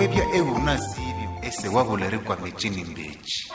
webya euna sivyo ese wabulerekwa mechini mbechi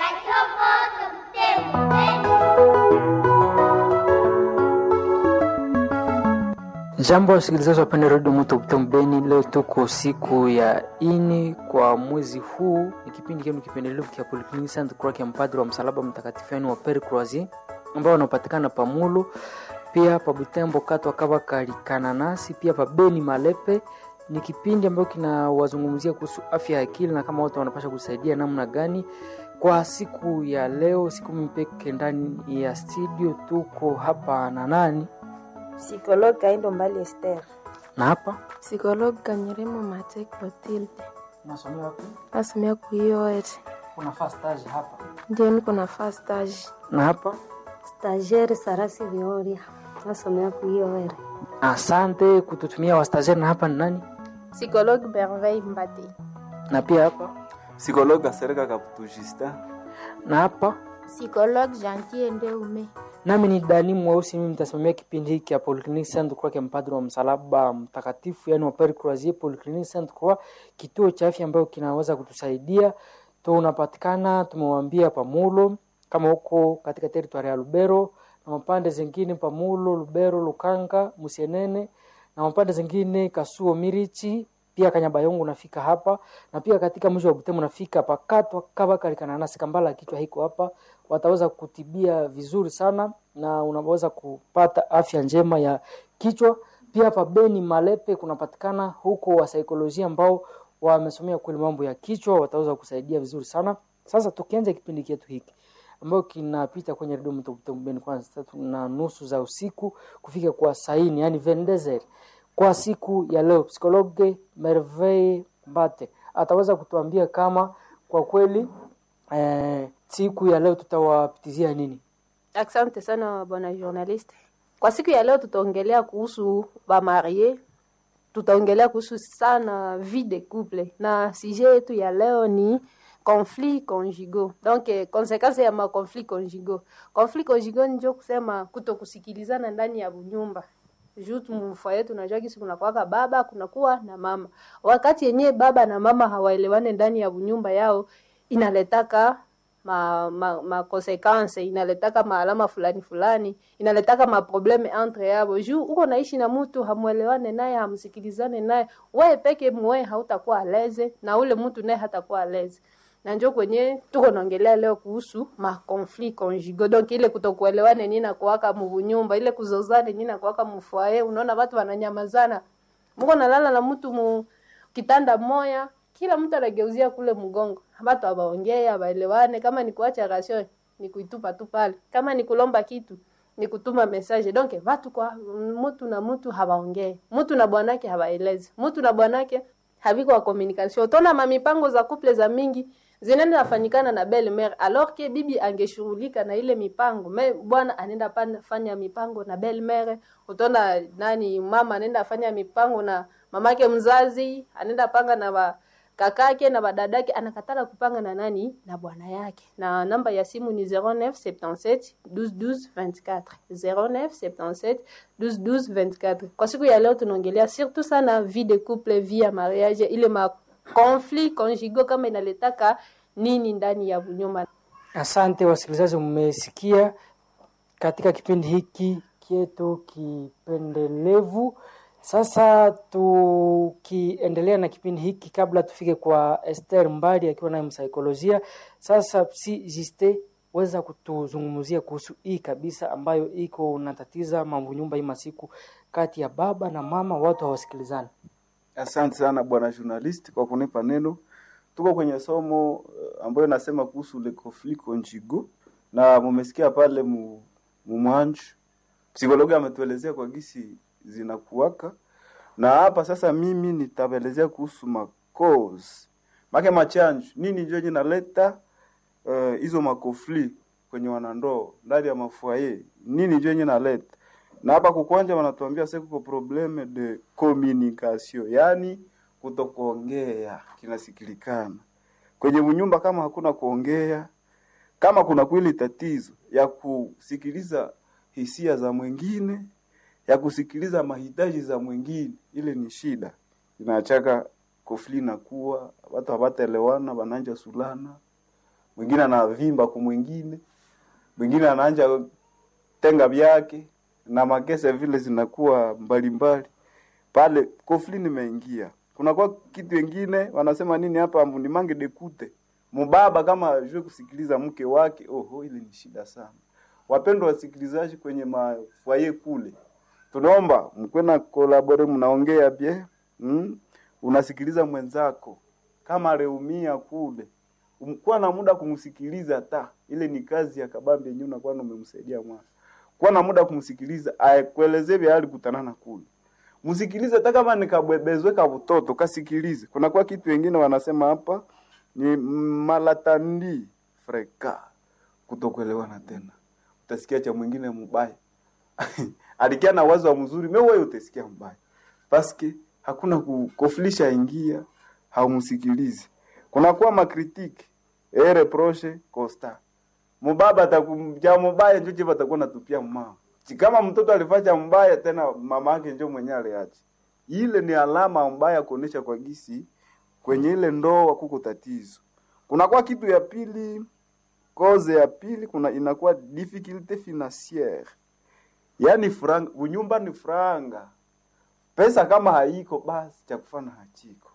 Jambo wasikilizaji wapenda redio Moto Butembo Beni, leo tuko siku ya ini kwa mwezi huu. Ni kipindi kenu kipendelevu kia Polyclinic Saint Croix ya mpadri wa msalaba mtakatifu yani wa Pere Croisier ambao wanapatikana pa Mulu, pia pa Butembo katwa kava kalikananasi, pia pa Beni Malepe. Ni kipindi ambacho kinawazungumzia kuhusu afya ya akili na kama watu wanapasha kusaidia namna gani. Kwa siku ya leo, siku mpeke ndani ya studio, tuko hapa na nani Psikologue Kaindo Mbali Esther. na hapa Psikologue Kanyeremo Mate Clotilde. unasomea wapi? Nasomea kuioet. Unafaa stage hapa Ndio niko na first stage. na hapa. Stagiaire Sarasi Vioria. Nasomea kuiowere. Asante kututumia wastageri. Na hapa ni nani? Psikologue Merveille Mbate. Na pia hapa Psikologue Asereka Kaputu Justin. na hapa Psikologue Gentil Ndeume. nami ni Dani Mweusi. Mimi nitasimamia kipindi hiki ya Polyclinic Saint Croix ya mpadri wa msalaba mtakatifu, yani wa Pere Croisier. Polyclinic Saint Croix, kituo cha afya ambayo kinaweza kutusaidia. Tunapatikana tumewambia Pamulo, kama huko katika teritwari ya Lubero na mapande zingine Pamulo, Lubero, Lukanga, Musienene na mapande zingine Kasuo, Mirichi pia Kanyabayongo unafika hapa na pia katika mji wa Butembo unafika pakatwa kava kalikananasi kambala kichwa hiko hapa, wataweza kutibia vizuri sana na unaweza kupata afya njema ya kichwa. Pia hapa Beni Malepe kunapatikana huko wa saikolojia ambao wamesomea kweli mambo ya kichwa, wataweza kusaidia vizuri sana. Sasa tukianza kipindi chetu hiki ambayo kinapita kwenye redio Moto Butembo Beni kwanza tatu na nusu za usiku kufika kwa saini, yani vendezer kwa siku ya leo, psikologe Merveille Mbate ataweza kutuambia kama kwa kweli eh, siku ya leo tutawapitizia nini. Asante sana bwana journaliste. Kwa siku ya leo tutaongelea kuhusu bamarie, tutaongelea kuhusu sana vie de couple, na sujet yetu ya leo ni conflit conjugaux. Donc eh, consequence ya ma conflit conjugaux. Conflit conjugaux ndio kusema kutokusikilizana ndani ya nyumba juu mfa yetu unajua kisi kunakuwaka baba kunakuwa na mama. Wakati yenyewe baba na mama hawaelewane ndani ya nyumba yao, inaletaka ma, ma, ma consequence inaletaka maalama fulani fulani, inaletaka maprobleme entre yabo. Juu uko naishi na mtu hamwelewane naye, hamsikilizane naye, wewe peke mwe hautakuwa aleze na ule mtu naye hatakuwa aleze na njo kwenye tuko naongelea leo kuhusu ma conflit conjugaux donc ile kutokuelewane nini na kuwaka munyumba ile kuzozane nini na kuwaka mfoyer unaona watu wananyamazana mko nalala na mtu mu kitanda moya kila mtu anageuzia kule mgongo watu abaongea abaelewane kama ni kuacha rasio ni kuitupa tu pale kama ni kulomba kitu ni kutuma message donc watu kwa mtu na mtu hawaongee mtu na bwanake hawaelezi mtu na bwanake haviko wa communication utaona mamipango za couple za mingi zinaenda nafanyikana na belle mère alors que bibi angeshughulika na ile mipango me bwana anaenda pan- fanya mipango na belle mère utaona nani mama anaenda fanya mipango na mamake mzazi anaenda panga na ba, kakake na badadake anakatala kupanga na nani na bwana yake na namba ya simu ni 0977 12 12 24 0977 12 12 24 kwa siku ya leo tunaongelea surtout sana vie de couple vie ya mariage ile ma conflit conjugaux kama inaletaka nini ndani ya nyumba Asante wasikilizaji, mmesikia katika kipindi hiki kietu kipendelevu. Sasa tukiendelea na kipindi hiki, kabla tufike kwa Esther Mbadi akiwa naye msaikolojia, sasa si jiste weza kutuzungumzia kuhusu hii kabisa ambayo iko natatiza mambo nyumba hii masiku kati ya baba na mama, watu hawasikilizani. Asante sana bwana journalist kwa kunipa neno. Tuko kwenye somo uh, ambayo nasema kuhusu le conflit conjugal na mumesikia pale mu, mu mwanju psikologi ametuelezea kwa gisi zinakuwaka, na hapa sasa mimi nitaelezea kuhusu ma cause make machanjo nini njo jinaleta hizo uh, makofli kwenye wanandoa ndani ya mafuaye, nini njo jinaleta na hapa kukwanja wanatuambia sasa kuko probleme de communication, yani kutokuongea kinasikilikana kwenye mnyumba. Kama hakuna kuongea, kama kuna kweli tatizo ya kusikiliza hisia za mwingine, ya kusikiliza mahitaji za mwingine, ile ni shida, inaachaka kofli nakuwa watu hawataelewana wananja sulana mwingine anavimba kwa mwingine mwingine anaanja tenga vyake na makese vile zinakuwa mbalimbali pale kofli nimeingia kunakuwa kitu wengine wanasema nini hapa munimange dekute mubaba kama ajue kusikiliza mke wake oho ile ni shida sana wapendwa wasikilizaji kwenye mafwaye kule tunaomba mkwe na kolabore mnaongea bie mm? unasikiliza mwenzako kama reumia kule Um- kuwa na muda kumsikiliza ta ile ni kazi ya kabambi yenyewe unakuwa umemsaidia mwana kuwa na muda kumsikiliza aekuelezee vya alikutanana kule msikilize hata kama nikabwebezwe ka mtoto kasikilize kunakuwa kitu wengine wanasema hapa ni malatandi freka kutokuelewana tena utasikia cha mwingine mbaya alikia na wazo wa mzuri me wewe utasikia mbaya paske hakuna kukofilisha ingia haumsikilizi kunakuwa makritiki e reproche costa mubaba atakumja mubaya njo chiva atakuwa natupia mama kama mtoto alifanya mbaya tena mama yake njo mwenye aliacha ile ni alama mbaya kuonesha kwa gisi kwenye ile ndoa kuko tatizo kunakuwa kitu ya pili koze ya pili kuna inakuwa difficulté financière yaani franga unyumba ni franga pesa kama haiko basi cha kufana hachiko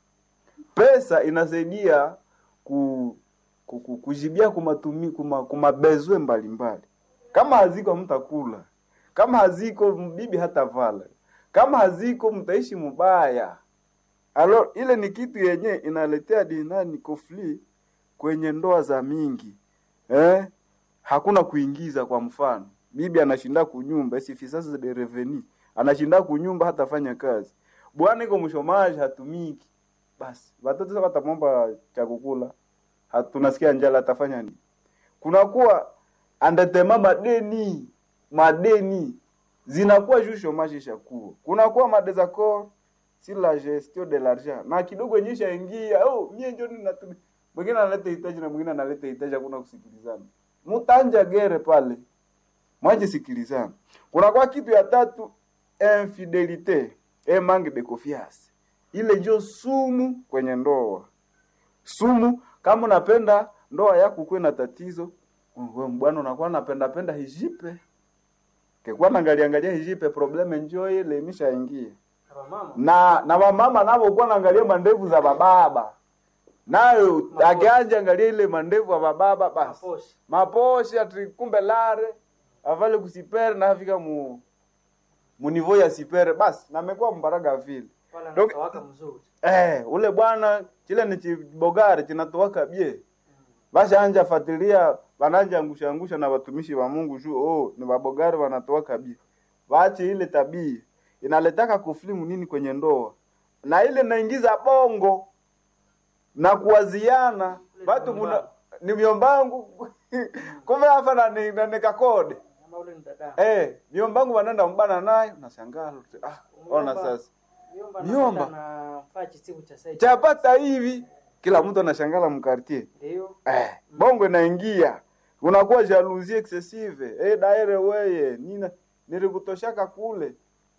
pesa inasaidia ku, ku, ku, kujibia kumatumi kuma, kumabezwe mbalimbali kama haziko mtakula kama haziko bibi hatavala kama haziko mtaishi mubaya alo ile ni kitu yenye inaletea dinani kofli kwenye ndoa za mingi eh? hakuna kuingiza kwa mfano bibi anashinda kunyumba sifisasa de reveni anashinda kunyumba hatafanya kazi bwana iko mshomaji hatumiki basi watoto sasa watamwomba cha kukula Ha- tunasikia njala atafanya nini kunakuwa andatema madeni madeni zinakuwa juu shomaji ishakuwa kunakuwa madesaccord sur la gestion de l'argent na kidogo yenye ishaingia oh mie ndio ninatumia mwingine analeta hitaji na mwingine analeta hitaji hakuna kusikilizana mutanja gere pale mwaje sikilizana kunakuwa kitu ya tatu infidelite e manque de confiance ile ndio sumu kwenye ndoa sumu kama unapenda ndoa yako kuwe na tatizo wewe bwana unakuwa napenda penda hijipe kekuwa naangalia angalia hijipe probleme njoo ile imeshaingia na na wamama navo kuwa naangalia mandevu za bababa nayo akianja angalia ile mandevu ya bababa basi Maposhe. maposhe ati kumbe lare avale kusipere na afika mu munivo ya sipere basi namekuwa mbaraga vile Wala Donc- anatawaka mzuri eh, ule bwana chile ni chibogari chinatowaka bie bashaanja fatilia bananja angusha angusha na watumishi wa Mungu juu oh, ni babogari wanatowaka bie waache ile tabia inaletaka kuflimu nini kwenye ndoa na ile naingiza bongo na kuwaziana watu muna ni myombangu kumbe hapa na ni- na nikakode Ama ule ni dada eh myombangu wanaenda mbana naye unashangaa ah ona sasa Miomba Miomba. anapenda na faa chisiku cha sai chapata hivi kila mtu anashangala mkartie ndio eh, bongo inaingia unakuwa jalousie excessive eh, daire weye nina nilikutoshaka kule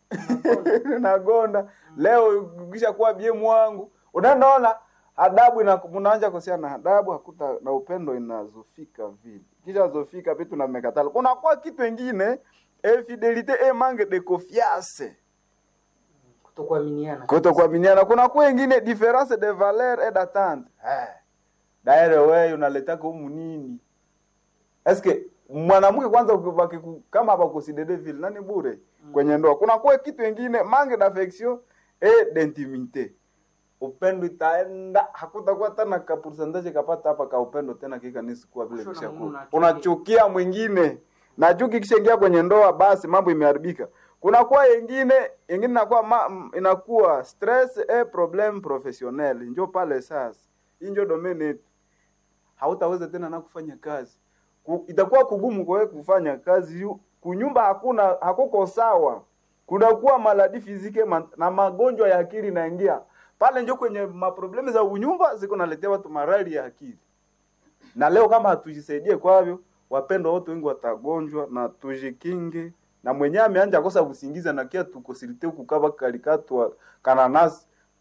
nagonda leo kisha kuwa bie mwangu unaona adabu ina mnaanza kusia na adabu hakuta na upendo inazofika vile kisha zofika vitu na mekatala kunakuwa kitu ingine infidelite e manque de confiance kutokuaminiana kutokuaminiana kuna kuwa ingine difference de valeur et d'attente eh daire wewe unaletaka humu nini eske mwanamke kwanza ukibaki ku- kama abakusidede vile nani bure kwenye ndoa kuna kuwa kitu ingine manque d'affection et d'intimité upendo itaenda hakutakuwa tena ka percentage kapata hapa ka upendo tena kika nisikuwa vile Shona kisha Mungu unachukia. unachukia mwingine na chuki kishaingia kwenye ndoa basi mambo imeharibika kuna kuwa yengine yengine inakuwa ma, m- inakuwa stress e problem professionnel njo pale sasa hii njo domain yetu hautaweza tena na kufanya kazi Ku, itakuwa kugumu kwa wewe kufanya kazi yu- kunyumba hakuna hakuko sawa kunakuwa maladi fizike ma, na magonjwa ya akili naingia pale njo kwenye maproblemu za unyumba ziko naletea watu marali ya akili na leo kama hatujisaidie kwavyo wapendwa wote wengi watagonjwa na tujikinge na mwenyewe ameanja kosa kusingiza na kia tukosilite kukava kalikatwa kananasi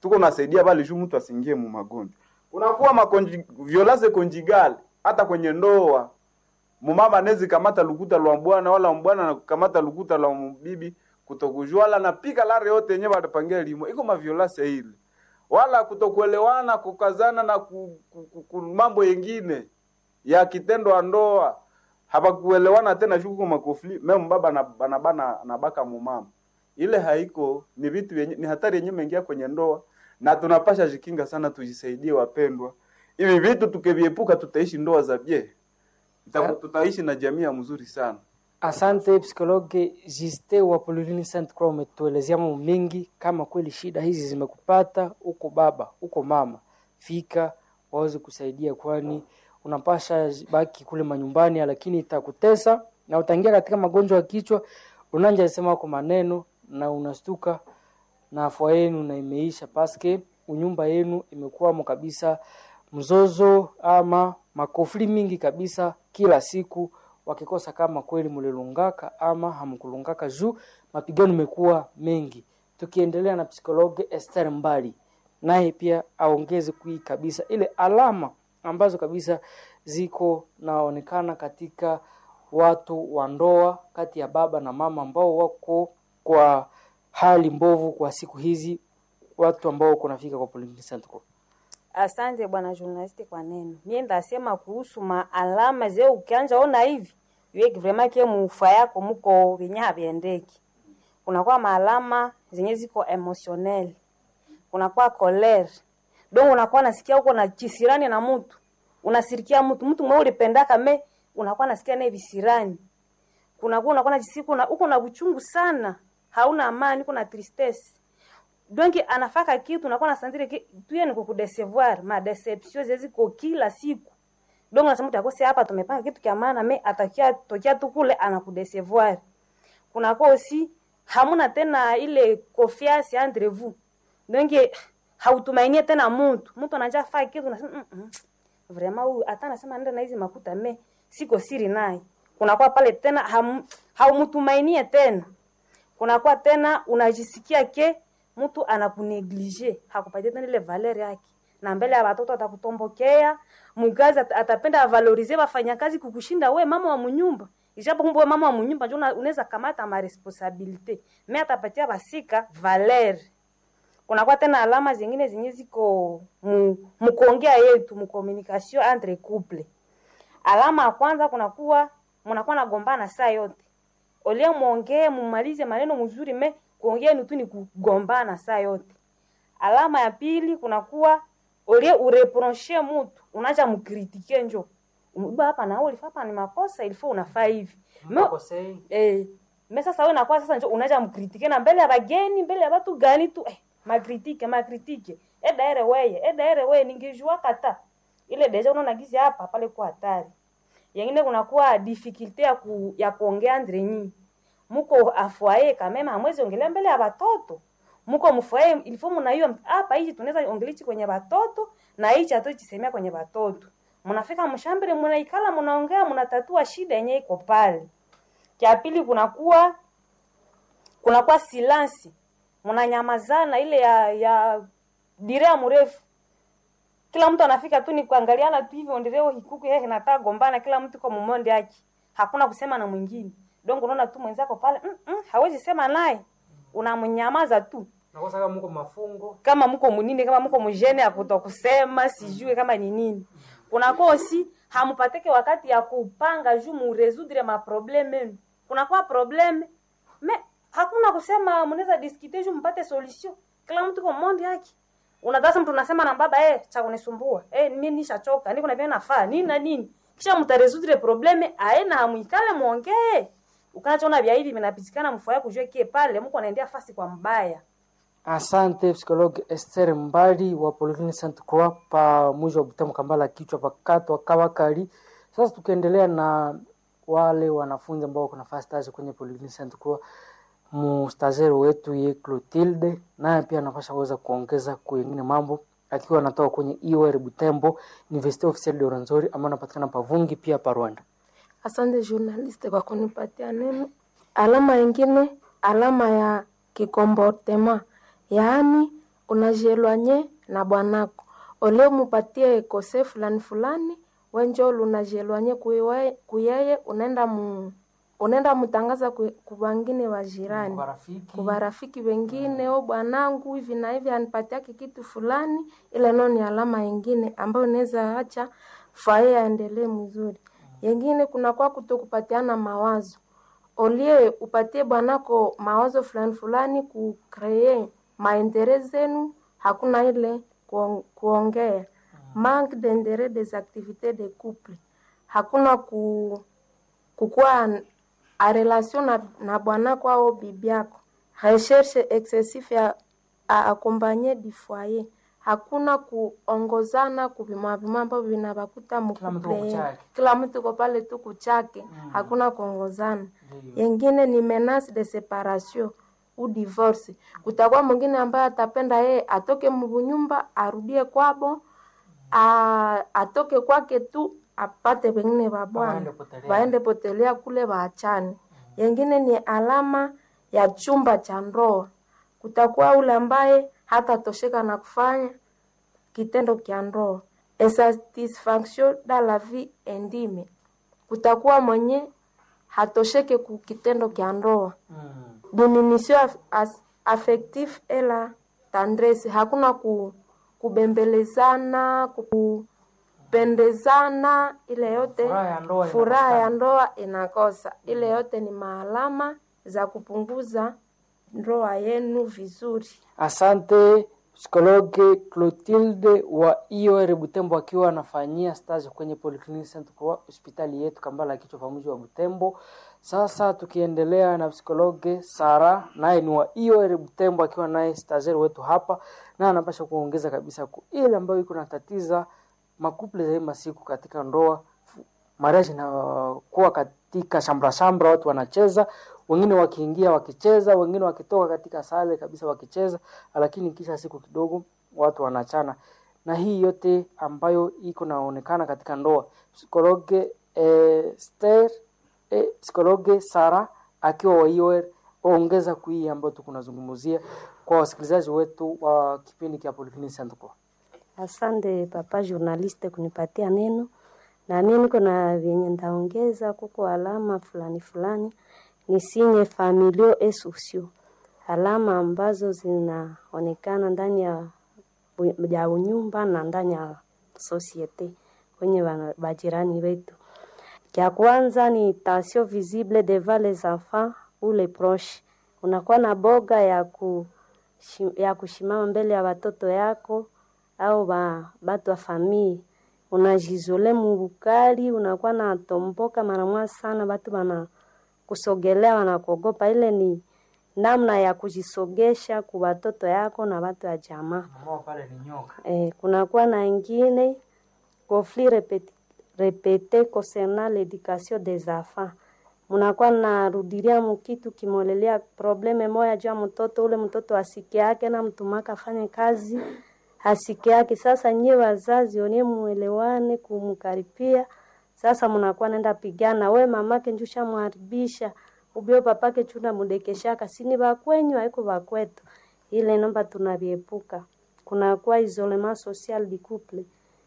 tuko nasaidia pale juu mtu asiingie mu magonjwa kunakuwa makonji violence conjugale hata kwenye ndoa mumama anezi kamata lukuta lwa mbwana wala mbwana na kamata lukuta lwa bibi kutokujua wala napika lare yote yenyewe watapangia limo iko maviolence ile wala kutokuelewana kukazana na ku, ku, ku, ku, mambo yengine ya kitendo wa ndoa hapakuelewana tena shuku makofli meme baba na bana bana nabaka mumama ile haiko ni vitu vyenye ni hatari yenyewe imeingia kwenye ndoa na tunapasha jikinga sana tujisaidie wapendwa hivi vitu tukiviepuka tutaishi ndoa za bie Ita- tutaishi na jamii ya mzuri sana Asante psikologe Jiste wa Polilini Saint Croix, umetuelezea mambo mengi. Kama kweli shida hizi zimekupata uko baba uko mama, fika waweze kusaidia, kwani unapasha baki kule manyumbani, lakini itakutesa na utaingia katika magonjwa ya kichwa, unanja sema kwa maneno na unastuka na afua yenu na imeisha paske unyumba yenu imekuwamo kabisa mzozo ama makofli mingi kabisa kila siku wakikosa kama kweli mulilungaka ama hamkulungaka juu mapigano imekuwa mengi tukiendelea na psikologe Esther Mbali naye pia aongeze kui kabisa ile alama ambazo kabisa ziko naonekana katika watu wa ndoa kati ya baba na mama ambao wako kwa hali mbovu kwa siku hizi watu ambao kunafika kwa Polyclinic Center. Asante bwana journalist kwa neno. Mimi ndasema kuhusu maalama zeo ukianja ona hivi. Yeye vraiment ke mufa yako muko venye haviendeki. Kunakuwa maalama zenye ziko emotionnel. Kunakuwa colère. Donc unakuwa nasikia uko na kisirani na mtu. Unasirikia mtu, mtu mwe ulipendaka me unakuwa nasikia naye visirani. Kunakuwa unakuwa najisikia uko na uko na uchungu sana. Hauna amani, uko na tristesse donc anafaka kitu nakuwa nasantire ki tuye ni kukudecevoir ma deception zeziko kila siku donc nasema tutakose hapa tumepanga kitu kia maana me atakia tokia tu kule anakudecevoir kunakuwa aussi hamuna tena ile confiance entre vous donc hautumainie tena mtu mtu anaja faa kitu nasema mm -mm. vraiment huyu hata nasema nenda na hizi makuta me siko siri naye kunakuwa pale tena ham, haumtumainie tena kunakuwa tena unajisikia ke mtu anakuneglige hakupatia tena ile valeur yake na mbele ya watoto atakutombokea mgazi at- atapenda avalorize wafanyakazi kukushinda we mama wa munyumba ijapo kumbe we mama wa munyumba njo una- unaweza kamata ma responsabilite me atapatia basika valeur kunakuwa tena alama zingine zenye ziko mu, mukuongea yetu mu communication entre couple alama ya kwanza kunakuwa mnakuwa nagombana saa yote olia mwongee mumalize maneno mzuri me kuongea ni tu ni kugombana saa yote alama ya pili kunakuwa olie ureproche mutu unaja mkritike njo uba hapa na ulifaa hapa ni makosa ilifaa unafaa hivi Me- eh, me sasa wewe nakuwa sasa njo unaja mkritike na mbele ya bageni mbele ya watu gani tu eh, makritike makritike edaere weye edaere weye ningejua kata ile deja unaona gizi hapa pale kwa hatari yengine kunakuwa difficulty ya, ku, ya kuongea andre nyi muko afwaye kamema hamwezi ongelea mbele ya watoto muko mfwaye ilifo mnaiyo hapa hichi tunaweza ongelichi kwenye watoto na hichi hatuchisemea kwenye watoto mnafika mshambere mnaikala mnaongea mnatatua shida yenye iko pale cha pili kunakuwa kunakuwa silansi mnanyamazana ile ya ya direa mrefu kila mtu anafika tu ni kuangaliana tu hivyo ndireo hikuku yeye nataka gombana kila mtu kwa mumonde yake hakuna kusema na mwingine donc unaona tu mwenzako pale mm -mm, hawezi sema naye unamnyamaza tu Nakosa kama mko mafungo kama mko munini kama mko mjene ya kutokusema sijue kama ni nini kuna kosi hamupateke wakati ya kupanga juu muresudre ma probleme kuna kwa probleme me hakuna kusema mnaweza discuter juu mpate solution kila mtu kwa monde yake unadhasa mtu unasema na baba eh cha kunisumbua eh mimi nishachoka niko na pia nafaa nini na nini kisha mtaresudre probleme aena hamuikale muongee ukanachoona vya hivi vinapitikana mfua kujua kie pale mko anaendea fasi kwa mbaya Asante psikologe Esther Mbali wa Polyclinic Saint Croix pa mwisho wa Butamu Kambala kichwa pakatwa Kawakali. Sasa tukiendelea na wale wanafunzi ambao wako nafasi stage kwenye Polyclinic Saint Croix, mustazeri wetu ye Clotilde naye pia anapasha kuweza kuongeza kwengine mambo akiwa anatoka kwenye IOR Butembo University Officiel de Rwenzori ambayo anapatikana Pavungi pia pa Rwanda. Asante journaliste kwa kunipatia neno. Alama ingine, alama ya kikomportema, yaani unajielwanye na bwanako olio mupatie kose fulani fulani wenjo lunajielwanye kuiwe- kuyeye unaenda mu unaenda mutangaza ku- kubangine wa jirani Marafiki. kuba rafiki wengine o bwanangu hivi na hivi anipatiake kitu fulani, ile nao ni alama ingine ambayo inaweza acha fae aendelee mzuri. Yengine kuna kwa kutokupatiana mawazo, olie upatie bwanako mawazo fulani fulani kukree maendeleo zenu, hakuna ile kuong- kuongea manque d'interet des activités de couple, hakuna ku kukuwa a relation na, na bwanako au bibi yako. Recherche excessif ya a accompagner du foyer, hakuna kuongozana kuvimavima ambavyo vinavakuta Kila mtu mukuple, kuchake. kila mtu ko pale tu kuchake, hakuna kuongozana. Ndiyo. Yengine ni menace de separation u divorce. Kutakuwa mwingine ambaye atapenda yeye atoke mbunyumba arudie kwabo, a, atoke kwake tu apate wengine wa bwana Waende potelea. waende potelea kule waachane. Yengine ni alama ya chumba cha ndoa. Kutakuwa ule ambaye hatatosheka na kufanya kitendo kya ndoa. Insatisfaction dans la vie intime. Kutakuwa mwenye hatosheke ku kitendo kya ndoa. Mm. Diminution af- as- affective et la tendresse. Hakuna ku, kubembelezana, kupendezana, ile yote Furaha ya ndoa furaha ya inakosekana. ndoa inakosa. Ile yote ni maalama za kupunguza ndoa yenu vizuri. Asante psikologe Clotilde wa IOR Butembo akiwa anafanyia stage kwenye Polyclinic Saint Croix hospitali yetu Kambala ya kichwa pamoja wa Butembo. Sasa tukiendelea na psikologe Sara naye ni wa IOR Butembo akiwa naye stagiaire wetu hapa na anapasha kuongeza kabisa ku ile ambayo iko natatiza makuple za hii masiku katika ndoa mariage inakuwa katika shambra shambra, watu wanacheza, wengine wakiingia wakicheza, wengine wakitoka katika sale kabisa wakicheza, lakini kisha siku kidogo watu wanachana, na hii yote ambayo iko naonekana katika ndoa. Psikologe eh, Esther eh, psikologe Sara akiwa wa IOR ongeza kui ambayo tukunazungumzia kwa wasikilizaji wetu wa kipindi cha Polyclinic Saint Croix. Asante papa journaliste kunipatia neno, na mimi niko na vyenye ndaongeza. Kuko alama fulani fulani ni sinye familio et sociaux, alama ambazo zinaonekana ndani ya u- ya unyumba na ndani ya societe kwenye wana- majirani wetu. Cha kwanza ni tension visible devant les enfants ou les proches. Unakuwa na boga ya ku ya kushimama mbele ya watoto yako au ba, batu wa famii unajizole mubukali, unakuwa na tomboka mara mwa sana, batu bana kusogelea wanakuogopa. Ile ni namna ya kujisogesha ku watoto yako na watu wa jamaa. Mama pale ni nyoka. Eh, kunakuwa na ingine conflit répété, répété concernant l'éducation des enfants. Munakuwa narudilia mukitu kimolelea probleme moya juu ya mtoto ule, mtoto asike yake na mtumaka afanye kazi asike yake. Sasa nyie wazazi onie muelewane kumkaripia. Sasa munakuwa nenda pigana, we mamake njusha mharibisha ubio papake chuna mudekeshaka sini bakwenyu haiko bakwetu. Ile nomba tunaviepuka kunakuwa isolement social du couple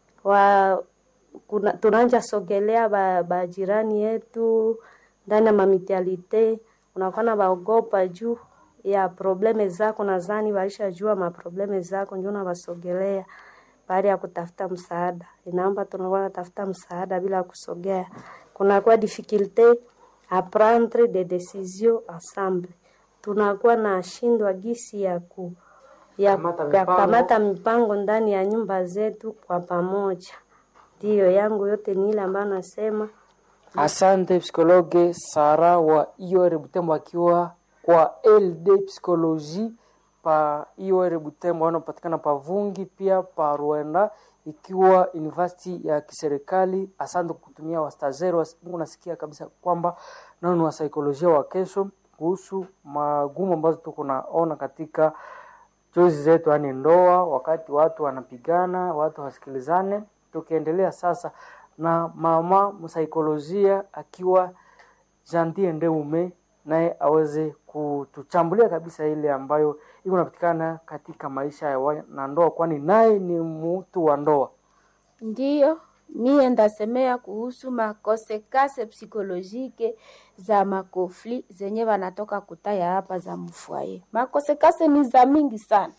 wa kuna, tunanja sogelea ba, ba jirani yetu ndani ya mamitialite, unakuwa na baogopa juu ya probleme zako, nadhani walishajua maprobleme zako, ndio unawasogelea baada ya kutafuta msaada. Inaomba tunakuwa natafuta msaada bila kusogea. Kunakuwa difficulte a prendre des décisions ensemble, tunakuwa na shindwa gisi ya ku ya Kamata ya mipango. kamata mipango ndani ya nyumba zetu kwa pamoja. Ndiyo yangu yote ni ile ambayo nasema Asante psikologe Sara wa IOR Butembo akiwa kwa LD Psychologie pa IOR Butembo wanapatikana pa Vungi pia pa Rwanda ikiwa university ya kiserikali. Asante kutumia wastazeri wa Mungu, nasikia kabisa kwamba nao ni wasaikolojia wa kesho kuhusu magumu ambazo tuko naona katika chozi zetu, yaani ndoa, wakati watu wanapigana, watu wasikilizane. Tukiendelea sasa na mama msaikolojia akiwa Jantie Ndeume naye aweze kutuchambulia kabisa ile ambayo iko napatikana katika maisha ya wanandoa, kwani naye ni mtu wa ndoa. Ndiyo, mie ndasemea kuhusu makosekase psikolojike za makofli zenye wanatoka kutaya hapa za mfwaye. Makosekase ni za mingi sana.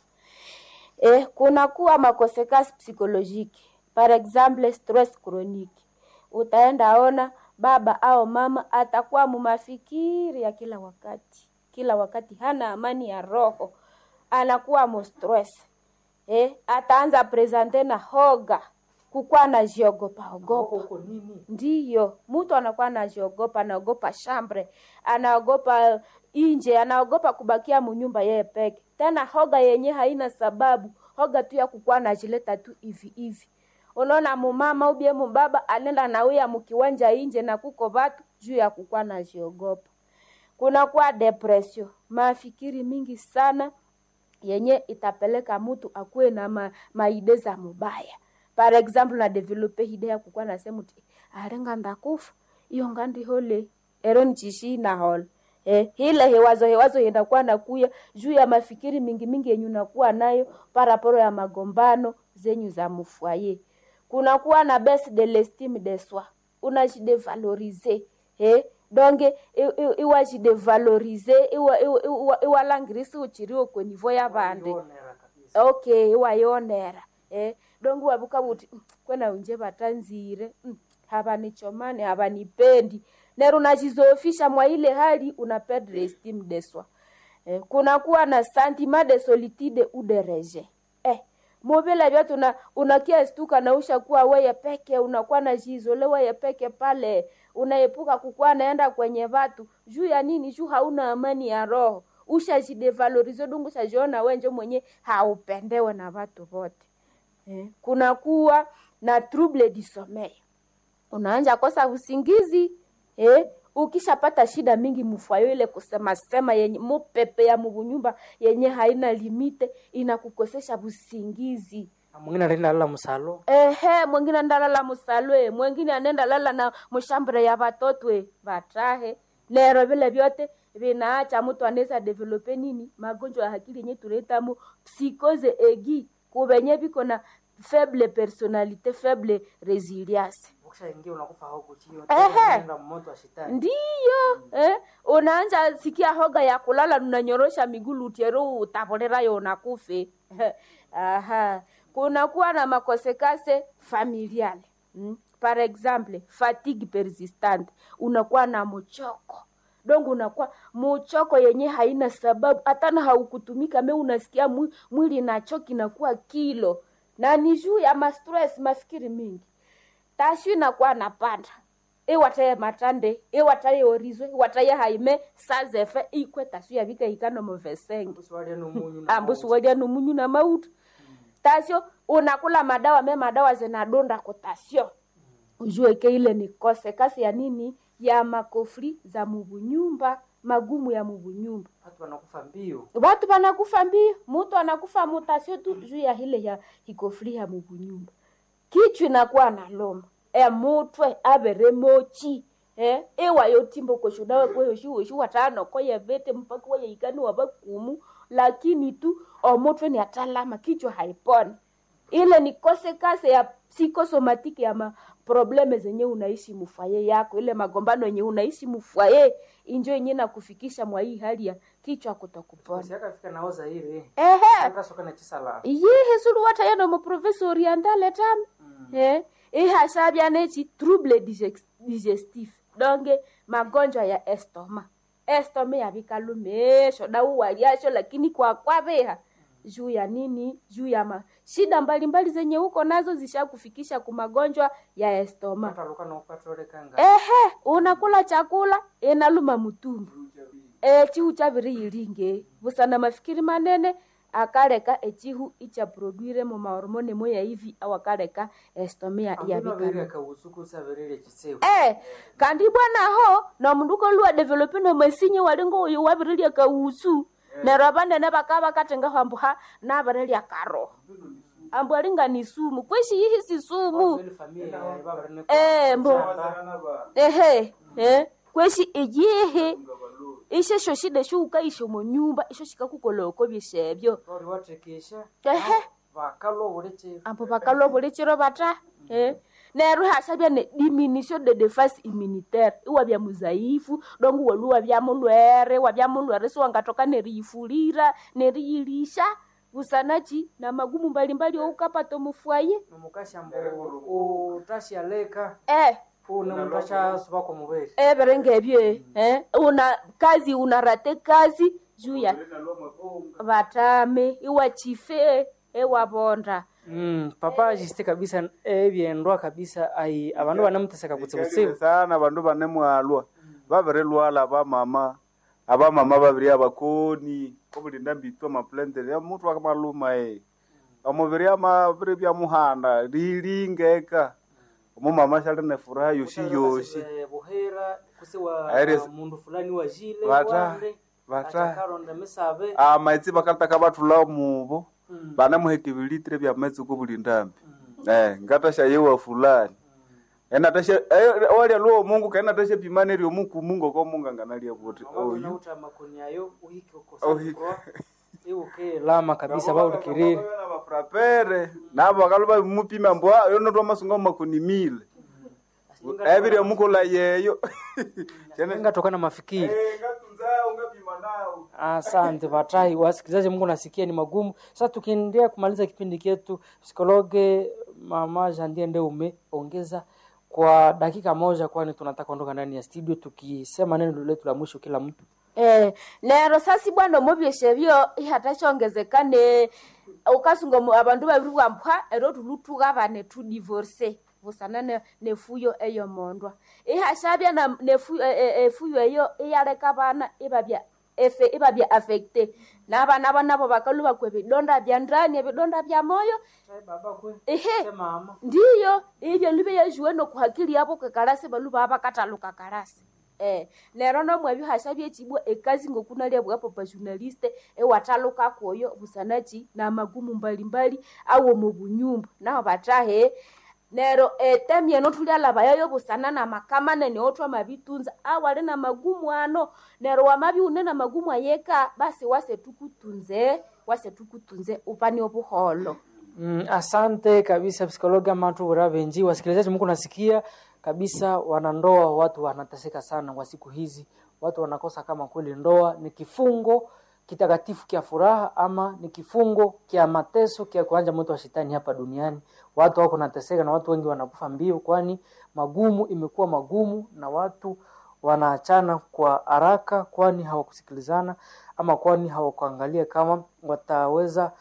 Eh, kuna kuwa makosekase psikolojike, par exemple stress chronique. Utaenda ona baba au mama atakuwa mumafikiri ya kila wakati, kila wakati hana amani ya roho, anakuwa mo stress eh, ataanza presente na hoga kukuwa anajiogopa ogopa. Ndiyo, mtu anakuwa anajiogopa, anaogopa shambre, anaogopa inje, anaogopa kubakia munyumba yeye peke. Tena hoga yenye haina sababu, hoga tu ya kukuwa anajileta tu hivi hivi. Unaona mumama ubie mubaba anenda nauya mukiwanja inje na kuko vatu juu ya kukuwa anajiogopa. Kunakuwa depression, mafikiri mingi sana yenye itapeleka mtu akuwe na ma, maide za mubaya par exemple na develope hide ya kukuwa nasema ti arenga ndakufa iyo ngandi hole ero nchishi na hole eh, hile hewazo hewazo yenda kuwa nakuya juu ya mafikiri mingi mingi yenye unakuwa nayo paraporo ya magombano zenyu za mufwaye kunakuwa na base de l'estime de soi unajidevalorize eh, donge iwajidevalorize iwalangirisi uchiriwo kwenivo ya vande okay iwayonera eh, donge wavuka vuti "Mm, kwena unje vatanzire mm, havanichomani havanipendi nero unajizofisha mwa ile hali una perdre estime de soi eh, kunakuwa na sentiment de solitude ou de rejet eh, muvile vyote una, unakia stuka na ushakuwa weye peke unakuwa na jizole weye peke pale unaepuka kukuwa naenda kwenye vatu juu ya nini juu hauna amani ya roho ushajidevalorize dungu ushajiona wenje mwenye haupendewe na vatu vote eh, kunakuwa na trouble du sommeil unaanja kosa usingizi eh, ukishapata shida mingi mufwayo ile kusema sema yenye mupepe ya mubunyumba yenye haina limite inakukosesha busingizi Na mwingine anaenda lala msalo ehe mwingine ndalala musalwe mwingine anenda lala na mushambure ya batotwe batahe lero vile vyote vinaacha mtu anaweza develope nini magonjwa ya akili yenye tunaitamu psikose egi kuvenye viko na faible personalite faible resilience ukishaingia unakufa huko chini Ehe. unaenda moto wa shetani ndiyo eh? unaanja sikia hoga ya kulala unanyorosha migulu utiero utavolerayo unakufe aha kunakuwa na makosekase familiale mm? par exemple fatigue persistante unakuwa na mchoko donc unakuwa muchoko yenye haina sababu hatana haukutumika me unasikia mwi- mwili nachoki nakuwa kilo na ni juu ya mastress mafikiri mingi tashu inakuwa napanda iwataye matande iwataye orizwe iwataye haime sazefe ikwe tashu yavika ikano movesenge Usiwalie numunyu na ambusu walia numunyu na mautu tasio unakula madawa me madawa zinadonda kutasio ujue ke ile ni kose kasi ya nini ya makofri za mubunyumba magumu ya mubunyumba watu wanakufa mbio watu wanakufa mbio mutu anakufa mutasio tu juu ya hile ya hikofri ya mubunyumba kichwa inakuwa na loma emutwe avere mochi eh ewayo timbo koshudawe kweyoshi watano koye vete mpaka waye ikani wavakumu lakini tu omutwe ni atalama kichwa haiponi ile ni kose kase ya psikosomatiki ya maprobleme zenye unaishi mufwaye yako ile magombano yenye unaishi mufwaye injo yenye nakufikisha mwa hii hali ya kichwa kutokupona siakafika naoza ile ehe akasoka na chisala yihe sulu wata yano mu province orientale tam eh ihasabya nechi trouble digex- digestif donc magonjwa ya estoma estoma yavikalumesho dauwaliasho lakini kwa kwaveha juu ya nini juu ya ma shida mbalimbali zenye huko nazo zishakufikisha ku magonjwa ya estoma ataluka naukatolekanga ehe unakula chakula inaluma mutumbu e chihu chaviri ilinge busana mafikiri manene akaleka echihu ichaproduire mu mahormone moya hivi au akaleka estomia yavikana yavikana kausuku savirire chisewu eh kandi bwanaho nomundu luwa develope nomasinye walingo uyu wavirilya kausu nero abanene bakaba bakatengaho ambuha navirilya karoho ambu alinga ni sumu kweshi yihi si sumu Ile familia ya baba rene eh mbo Shamba. ehe eh kweshi iyihi ishe sho shida sho ukaisho mu nyumba isho shikakukoloko byeshebyo ori watekesha ehe vakalo buleke ambo bakalwa buli chiro bata eh neru hashabya ne diminution de defense immunitaire iwabya muzaifu dongu welu wabya mulwere wabya mulwere so wangatoka neriyifulira neriyilisha busanachi na magumu mbalimbali oukapata mufwaye nomukashambo utashialeka eh une mutasha subako mubeli ebere ngebye eh una kazi unarate kazi juu ya batame iwachife ewabonda Mm, papa jiste kabisa ebyendwa kabisa ai abandu banamuteseka kutsibutsibu sana bandu bane mwalwa babiri lwala abamama abamama babiri abakoni obulinda mbitwa maplendere mutu akamaluma e omubiri amabiri byamuhanda lilingeka omumama shali ne furaha yoshi yoshi Eh, buhera kusiwa Aires- mundu fulani wajile Bata- wande bata- atakaronda misabe amaitsi bakaltaka bathula mubo banamuheka ebilitire bya maitsi kobulindambi eh ngatasha yewa fulani enatasha walya lwo mungu kaenatasha pimane ryo muku mungu ko mungu anganalia buti oyu nauta makoni ayo uhike Uhike. ukosa iuke lama kabisa baulikiriri bafrapere nabo bakaluba mupima mbwa yonotwa masunga makoni mile ebirya mukola yeyo Chene- ingatokana mafikiri Eh, ngatunza ungapima nao Asante Batai, wasikilizaji, Mungu nasikia ni magumu. Sasa tukiendelea kumaliza kipindi chetu, psikologe mama Jandie ndio umeongeza kwa dakika moja, kwani tunataka kuondoka ndani ya studio tukisema neno letu la mwisho kila mtu. Eh, nero sasi bwana omubyeshe byo ihatashongezekane ukasunga mu- abandu babiri bwampwa ero tulutuka bane tu divorce busana ne, nefuyo eyo mondwa ihashabya na nefu, e, e, efuyo eyo iyaleka bana ibabya efe ibabya affecte nabana banabo bakaluba kwe bidonda bya ndani ebidonda bya moyo ehe Mama. ndiyo ibyo libe yajuwe nokuhakili yabo kekalasi baluba abakataluka kalasi eh lero nomwe bihasha byechibwa ekazi ngokunalia bwa papa journaliste ewataluka koyo busanachi na magumu mbalimbali awo mu bunyumba naho batahe nero etemye notulyalaba yayo busana na makamane neotwa mabitunza awali na magumu ano nero wamabi une na magumu ayeka basi wase tukutunze wase tukutunze upani obuholo Mm, asante kabisa psikologa matu uravenji wasikilizaji, Mungu nasikia kabisa, wanandoa watu wanateseka sana kwa siku hizi, watu wanakosa kama kweli ndoa ni kifungo kitakatifu kia furaha ama ni kifungo kia mateso kia kuanja moto wa shetani hapa duniani. Watu wako nateseka na watu wengi wanakufa mbio, kwani magumu imekuwa magumu na watu wanaachana kwa haraka, kwani hawakusikilizana ama kwani hawakuangalia kama wataweza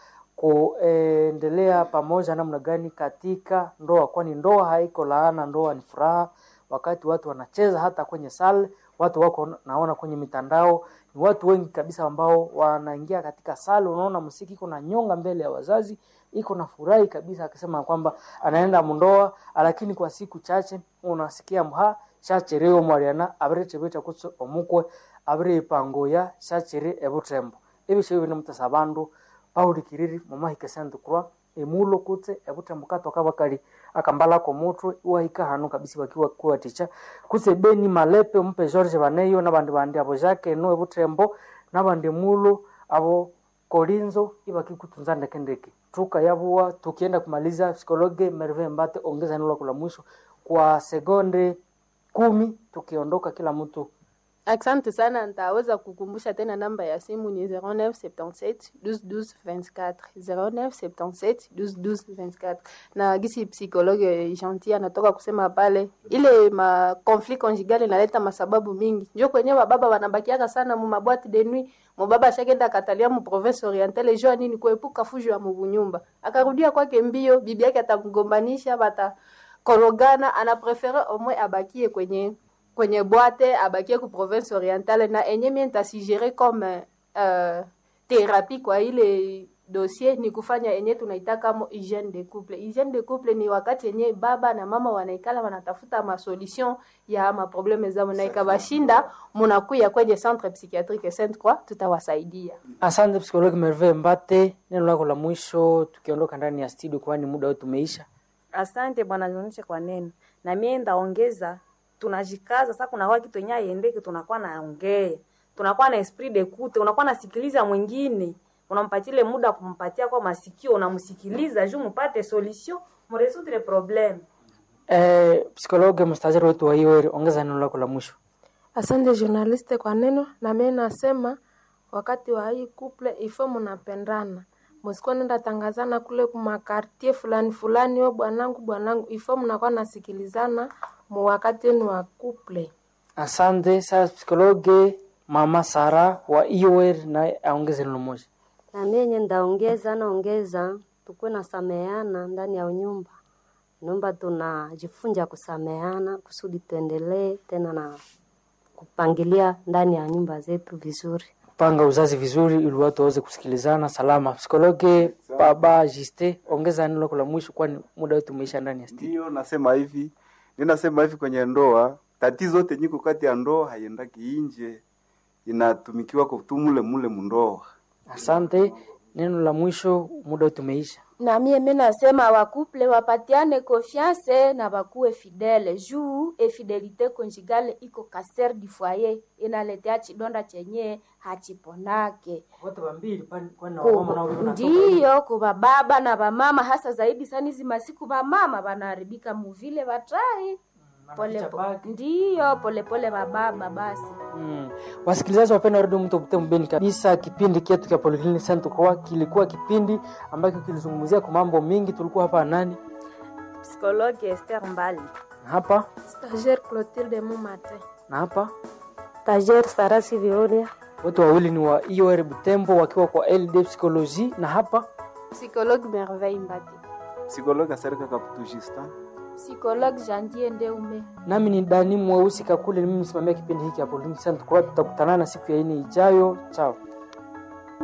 kuendelea pamoja namna gani katika ndoa, kwani ndoa haiko laana, ndoa ni furaha. Wakati watu wanacheza hata kwenye sale, watu wako naona kwenye mitandao, ni watu wengi kabisa ambao wanaingia katika sale, unaona msiki iko na nyonga mbele ya wazazi, iko na furahi kabisa, akisema kwamba anaenda mundoa, lakini kwa siku chache unasikia mha shachereo mwariana abiretebeta kutso omukwe abire ipangoya shachere ebutembo ebisho bino mutasa bandu paulikiriri mumahika sente kurwa emulo kutse ebutembo katoka bakali akambalako mutwe iwahika hanu kabisa bakiwa kuwaticha kutse beni malepe mpe george baneyo nabandi bandi abo jake no ebutembo nabandi mulo abo kolinzo ibakikutunza ndeke ndeke tuka yabuwa tukienda kumaliza psikologe merve mbate ongeza neno lako la mwisho kwa sekonde kumi tukiondoka kila mtu Asante sana, nitaweza kukumbusha tena namba ya simu ni 0977 12 12 24 0977 12 12 24 na gisi psikologe gentil anatoka kusema pale, ile ma conflit conjugal inaleta masababu mingi, njo kwenye wababa wanabakiaka sana mu mabwati de nuit. Mubaba ashakenda akatalia mu province orientale jua nini kuepuka fujo ya mubunyumba, akarudia kwake mbio, bibi yake atamgombanisha, batakorogana, anaprefere omwe abakie kwenye kwenye bwate abakie ku province orientale na enye mie ntasigere comme uh, therapie kwa ile dossier ni kufanya enye tunaitaka mo hygiene de couple. Hygiene de couple ni wakati yenye baba na mama wanaikala wanatafuta masolution ya maprobleme zao, na ikabashinda munakuya kwenye centre psychiatrique Sainte Croix, tutawasaidia. asante psikologi merve mbate neno lako la mwisho tukiondoka ndani ya studio kwani muda wetu umeisha Asante bwana nionyeshe kwa neno. Na mie ndaongeza tunajikaza sasa kuna waki twenye aiendeke tunakuwa naongea. tunakuwa na esprit d'écoute unakuwa nasikiliza mwingine unampatile muda kumpatia kwa masikio unamsikiliza juu mupate solution muresoudre problème eh, psikologe mstaziri wetu wa hiyo ongeza neno lako la mwisho Asante journaliste kwa neno, na mimi nasema wakati wa hii couple ifo mnapendana, msikuwa nenda tangazana kule kumakartie fulani fulani, we bwanangu bwanangu, ifo mnakuwa nasikilizana mu wakati wenu wa couple. asante sasa psikologe mama sara wa ior naye aongeze neno moja na mienye ndaongeza naongeza tukuwe na sameana ndani ya nyumba nyumba tunajifunja kusameana kusudi tuendelee tena na kupangilia ndani ya nyumba zetu vizuri panga uzazi vizuri ili watu waweze kusikilizana salama psikologe baba jiste ongeza neno lako la mwisho kwani muda wetu umeisha ndani ya studio Ndiyo nasema hivi, ninasema hivi kwenye ndoa, tatizo yote nyiko kati ya ndoa haiendaki inje, inatumikiwa kwa tu mule mule mundoa. asante neno la mwisho muda wetu umeisha na mie mi nasema wakuple wapatiane confiance na bakuwe fidele juu efidelite conjugale iko kaser du foyer inaletea chidonda chenye hachiponake wote wambili Ku- ndiyo kuba baba na bamama hasa zaidi sana hizi masiku bamama banaharibika muvile batrai pole ndiyo polepole bababa basi Mm. Wasikilizaji wapenda redio mto Butembo Beni kabisa, kipindi chetu cha Polyclinic Center kwa kilikuwa kipindi ambacho kilizungumzia kwa mambo mengi. Tulikuwa hapa nani psychologue Esther Mbali na hapa Stagiaire Clotilde Mumate. na hapa, tajer sarasi vioria wote wawili ni wa IOR Butembo wakiwa kwa LD Psychologie, na hapa Psychologue Merveille Mbati. Psikologa Serika Kaputu Justin. psychologue jandie ndeume nami ni Dani Mweusi Kakule, ni mimi msimamia kipindi hiki cha Polyclinic Center kwa. Tutakutana na siku ya ine ijayo. Chao.